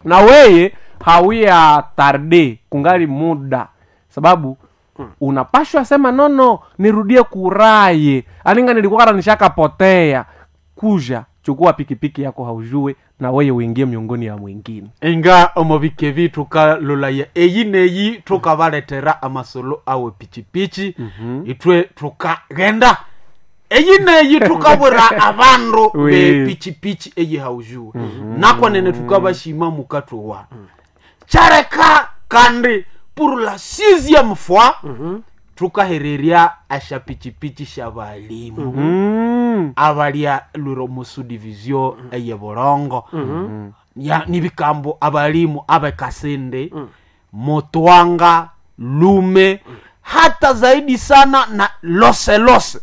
na weye hauya tarde kungali muda sababu unapashwa sema nono nirudie kuraye alinga nilikuwa nishakapotea kuja chukua pikipiki yako haujue na weye uingie miongoni ya mwingine inga omubike vi tukalolaya eyi neyi tukabaletera amasolo awe pichipichi itwe tukagenda eyi neyi tukabwera abandu Oui. bepichipichi eyi haujue nakwanene tukabashima mukatowa chareka kandi pour la sixième fois tukahererya asha pichipichi sha balimu mm. abalya lwiro musu division eye bulongo ya nibikambo abalimu abekasinde motwanga lume hata zaidi sana na lose lose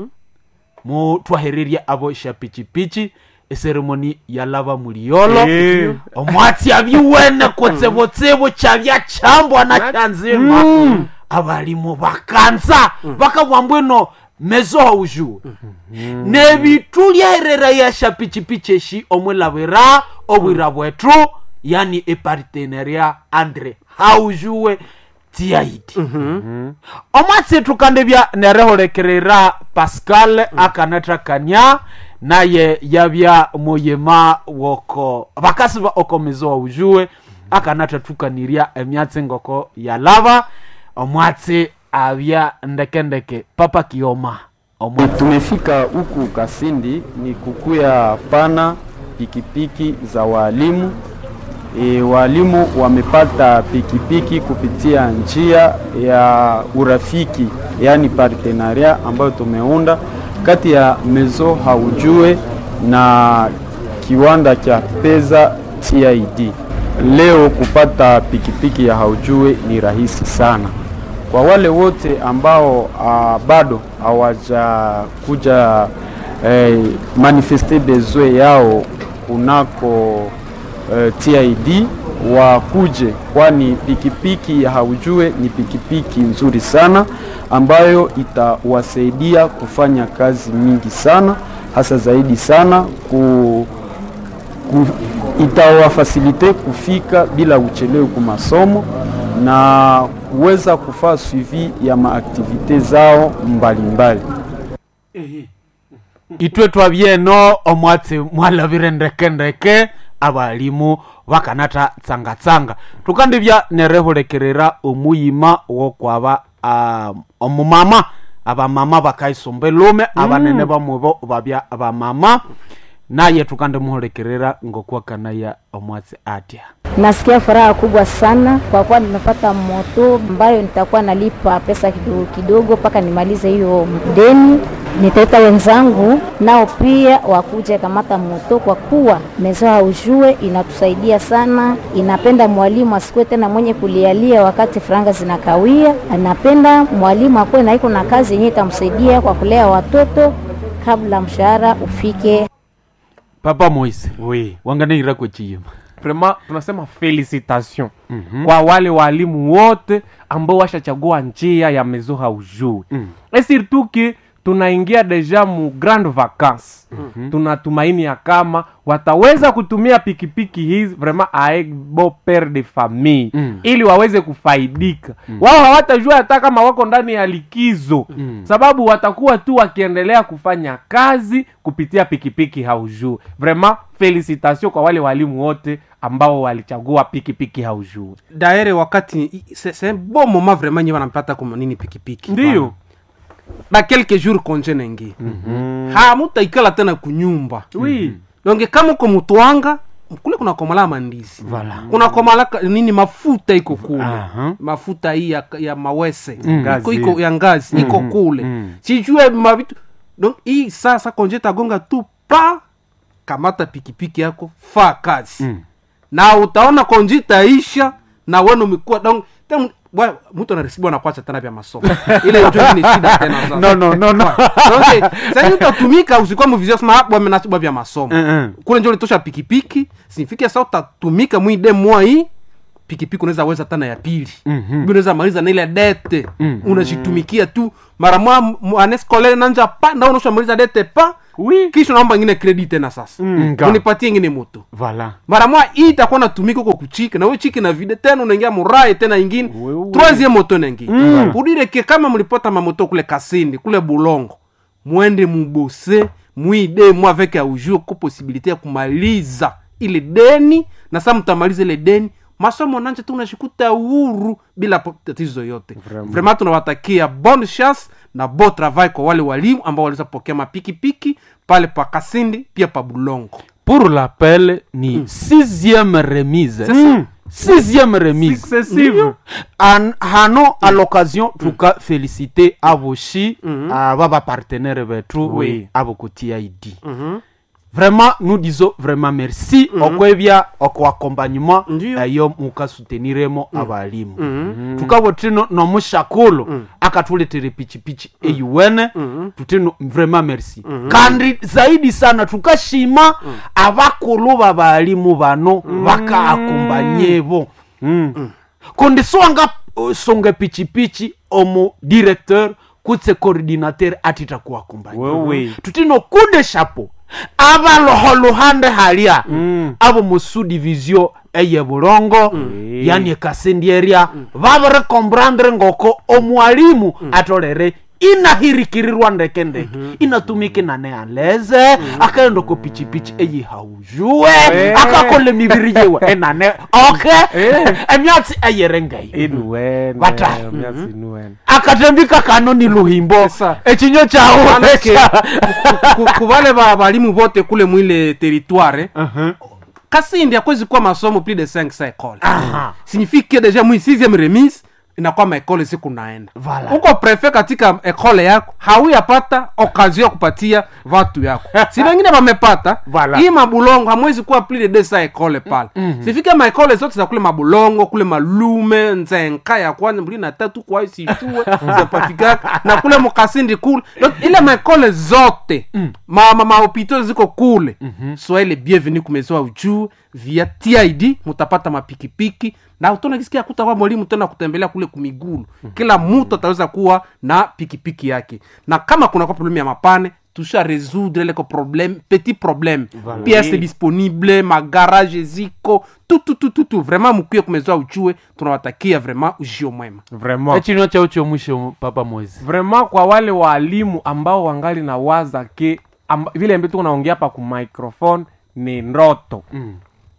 mu twahererya abo shapichipichi eseremoni yalaba muliyolo Eh. omwatsi abiwene kutsibutsibu kyabya kyambwa na kyanzima abalimu bakanza bakabwa mbwino mezo haujue nebitu lyaherera yasha pichipichi eshi omwilabira obwira bwetu yani eparteneria andre haujue tiaidi omwatsi tukandebya nerehulekerera pascal akanatrakania naye yabya muyima woko bakasi ba okomezo waujue akanatatukanirya emyatsi ngoko yalaba omwatsi abya ndekendeke papa kioma omwa Tumefika huku Kasindi ni kukuya pana pikipiki za walimu. E, walimu wamepata pikipiki kupitia njia ya urafiki, yaani partenaria ambayo tumeunda kati ya Mezo Haujue na kiwanda cha Peza TID. Leo kupata pikipiki ya Haujue ni rahisi sana kwa wale wote ambao uh, bado hawajakuja eh, manifeste besoin yao kunako eh, TID wakuje, kwani pikipiki ya Haujue ni pikipiki nzuri sana ambayo itawasaidia kufanya kazi mingi sana, hasa zaidi sana ku, ku, itawafasilite kufika bila uchelewe ku masomo na kuweza kufaa suivi ya maaktivite zao mbalimbali mbali. itwe twabyeno omwatsi mwalabire ndekendeke abalimu bakanata tsangatsanga tukandibya nerehulekerera omuyima wokwaba um, omumama abamama bakaisumba elume abanene bamwibo babya bamama naye tukandimuhulekerera ngokwakanaya omwatsi atya Nasikia furaha kubwa sana kwa kuwa nimepata moto ambayo nitakuwa nalipa pesa kidogo kidogo mpaka nimalize hiyo deni. Nitaita wenzangu nao pia wakuje kamata moto, kwa kuwa mezo haujue inatusaidia sana. Inapenda mwalimu asikuwe tena mwenye kulialia wakati franga zinakawia. Anapenda mwalimu akuwe na iko na kazi yenyewe itamsaidia kwa kulea watoto kabla mshahara ufike. papa moise oui. wanganehira kwechiyima vraiment tunasema felicitation mm-hmm. kwa wale walimu wote ambao washachagua njia ya mezo haujui mm. e surtout que tunaingia deja mu grande vacance mm-hmm. tunatumaini ya kama wataweza kutumia pikipiki hizi vraiment aek bo pere de famille mm. ili waweze kufaidika mm. wao hawatajua hata kama wako ndani ya likizo mm. sababu watakuwa tu wakiendelea kufanya kazi kupitia pikipiki haujuu vraiment felicitation kwa wale walimu wote ambao walichagua pikipiki haujuu daere wakati c'est c'est un bon moment vraiment nye wanampata kuma nini pikipiki ndiyo ba quelques jours konje nengi mm-hmm. hamutaikala tena kunyumba oui donge kama uko mutwanga kule kuna komala mandizi Voilà. kuna komala ka- nini mafuta iko kule Aha. mafuta hii ya, ya mawese Ngazi. iko, iko ya ngazi iko kule sijue mavitu donc hii sasa konje tagonga tu pa kamata pikipiki yako fa kazi na utaona konje itaisha na wenu umekuwa donc tem- bwa- mtu anarisibu anakwacha tena vya masomo ile yote ni shida tena sasa no no no no donc sasa utatumika usikuwa mvizio sema hapo amenachibwa vya masomo Mm-mm. kule njo litosha pikipiki sifike sasa utatumika mwide mwa hii pikipiki unaweza weza tana ya pili mm-hmm. unaweza maliza na ile dete mm-hmm. unajitumikia tu mara mwa anescolaire nanja pa na unaosha maliza dete pa Oui. kisha naomba ingine credit tena sasa Nga. unipatie ingine moto Voilà. mara mwa hii itakuwa natumika huko kuchiki na wewe chiki na vide tena unaingia murai tena ingine Wewe. troisième moto naingia mm. udireke kama mlipota mamoto kule kasindi kule bulongo mwende mubose mwide mwa avec aujur ko possibilité ya kumaliza ile deni na saa mtamaliza ile deni masomo nanje tu unashikuta uhuru bila po- tatizo yote vraiment tunawatakia bonne chance na bon travail kwa wale walimu ambao waliweza kupokea mapikipiki pale pa kasindi pia pa bulongo Pour l'appel ni sixième remise. ça. Sixième remise. Successive. An, hano à l'occasion tuka féliciter aboshi aba bapartenaire betu Oui. abo ku TID. Vraiment nous disons vraiment merci okwebya okwa accompagnement Ndiyo. eyo mukasuteniremo abalimu tukabo tino nomushakulu akatuletere pichipichi eyuwene tutino vraiment merci kandi zaidi sana tukashima abakulu babalimu bano bakaakombanyebo kundi swanga uh, songa pichipichi omu directeur kutse coordinateur atita kuwakumbanya Wewe. tutino kunde shapo abaloho luhande halya abo musu division eye bulongo yani ekasindi eria babere kombrandre ngoko omwalimu atolere inahirikirirwa ndeke ndeke inatumike nane aleze akaenda ko pichipichi eyihaujue akakole mibiri yewe enane oke emyatsi eyerengeyo inuwene Bata. myasi inuwene akatembika kano ni luhimbo Sasa. echinyo chawo Manake, ku- ku- kuvale ba balimu vote kule mwile territoire kasindi akwezi kuwa masomo plus de 5 sa ekole signifie que deja mwi 6e remise inakuwa maekole siku naenda Voilà. uko prefe katika ekole yako hauyapata okazio ya kupatia vatu yako si wengine wamepata Voilà. hii mabulongo hamwezi kuwa plus de deux sa ekole pale sifike maekole zote za kule mabulongo kule malume nzenka ya kwanza mbili na tatu kwa situe zapafikaka na kule mukasindi kule Donc, ile maekole zote ma, ma, mahopito ziko kule swahili bienvenu kumezoa ujuu via tid mutapata mapikipiki na utona kisikia kutakuwa mwalimu tena kutembelea kule kumigulu kila mtu ataweza kuwa na pikipiki yake na kama kuna kwa problemu ya mapane tusha résoudre leko problème petit problème voilà. pièce disponible magarage ziko tututututu vraiment mukwie kumezoa ujue tunawatakia vraiment ujio mwema vraiment echinyo chao chomwisho papa moise vraiment kwa wale waalimu ambao wangali na waza ke amba, vile ambie tuko naongea hapa ku microphone ni ndoto mm.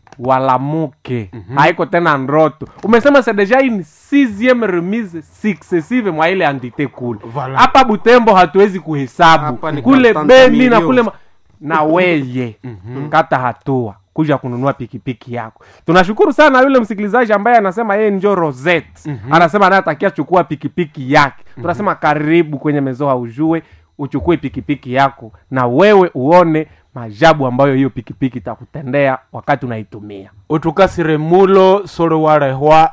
walamuke mm-hmm. haiko tena ndoto umesema c'est déjà une sixième remise successive mwa ile entité kule Voilà. hapa butembo hatuwezi kuhesabu Hapa ni kule kwa beni na milioni. kule ma... na weye mm-hmm. kata hatua kuja kununua pikipiki yako tunashukuru sana yule msikilizaji ambaye anasema yeye njo rosette mm-hmm. anasema anayetakia chukua pikipiki yake mm-hmm. tunasema karibu kwenye mezoa ujue uchukue pikipiki yako na wewe uone majabu ambayo hiyo pikipiki itakutendea wakati unaitumia utukasire mulo solo warehwa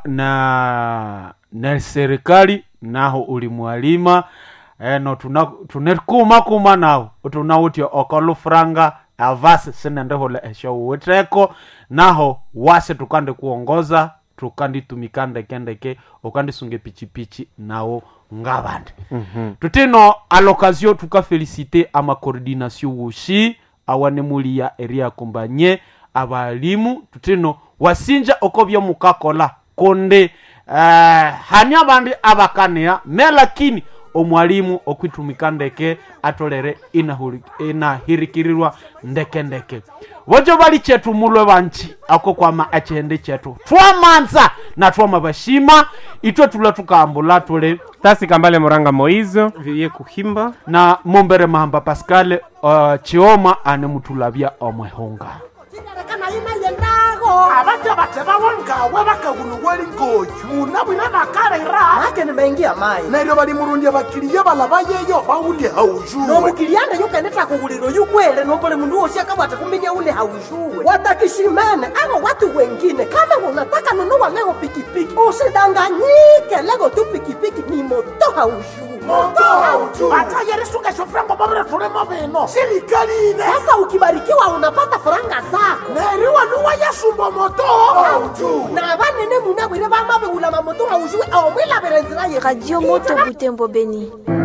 na na serikali naho uli mwalima eno tuna tunekumakuma nawo tunawutya okolufuranga avasi sinendehole esho uwiteko naho wase tukandi kuongoza tukanditumika ndekendeke ukandisunga pichipichi nawo ngabandi mm-hmm. tutino alokazio tukafelisite amakoordination woshi awanemulia eria kumbanye abalimu tutino wasinja oko byomukakola konde uh, hani abandi abakania me lakini omwalimu okwitumika ndeke atolere inahuri- inahirikirirwa ndeke ndeke bojo bali chetu mulwe banchi ako kwama echende chetu twamanza na twama bashima itwe tula tukambula tule tasi kambale moranga moizo virie kuhimba na mombere mahamba pascal uh, chioma ane mutulabya omwehunga Kana ina yendago abaja batebawo ngawe bakaguluweli ngoju nabwire bakalera make nimeingia mai neryo balimurundya bakiliya balaba yeyo bawulye haujuwe nomukilianda yukeneta kuguliro yukwele nombole mundu wosi akabwata kuminya ule haujuwe watakishimene abo watu wengine kama unataka nunua leo pikipiki usidanganyike lego tu pikipiki ni moto haujuwe moto haujuwe atayerisungesho frango babire tulemo bino silikalile sasa ukibarikiwa unapata faranga zako neriwa nuwa yasumba momoto autu na banene munabwire bamabewula mamoto haushuwe omwilabire nzira ye radio moto butembo beni